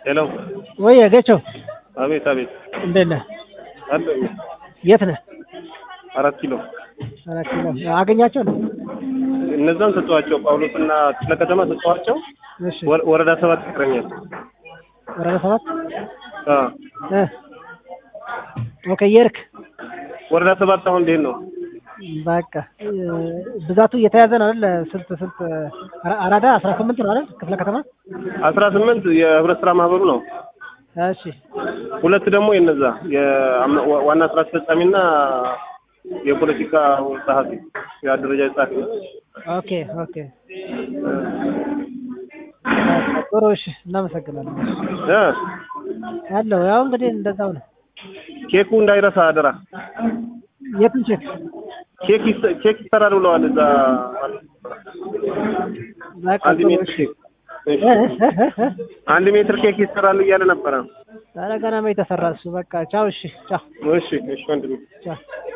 ሄሎ ወይ ገቸው አቤት አቤት እንዴት ነህ? አለኝ የት ነህ? አራት ኪሎ አራት ኪሎ አገኛቸው ነው። እነዛን ሰጠኋቸው ጳውሎስና ክፍለ ከተማ ሰጠኋቸው እሺ ወረ- ወረዳ ሰባት ይቀረኛል ወረዳ ሰባት አ እ ኦኬ የርክ ወረዳ ሰባት አሁን እንዴት ነው በቃ እ፣ ብዛቱ እየተያዘ ነው አይደል? ስንት ስንት አራ- አራዳ አስራ ስምንት ነው አይደል? ክፍለ ከተማ አስራ ስምንት የህብረት ስራ ማህበሩ ነው እሺ ሁለት ደግሞ የነዛ የአመ- ዋ- ዋና ስራ አስፈጻሚና የፖለቲካ ጸሐፊ የአደረጃጀት ጸሐፊ ኦኬ ኦኬ ጥሩ እሺ እናመሰግናለን እ ያለው ያው እንግዲህ እንደዛው ነው ኬኩ እንዳይረሳ አደራ የትን ቼክ ኬክ ይሰ- ኬክ ይሰራል ብለዋል እዛ በቃ አንድ ጥሩ ሜትር እሺ ኬክ እሺ። እ፣ እ፣ እ፣ እ። አንድ ሜትር ኬክ ይሰራል እያለ ነበረ ኧረ ገና ነው የተሰራ እሱ በቃ ቻው እሺ ቻው እሺ እሺ ወንድሜ ቻው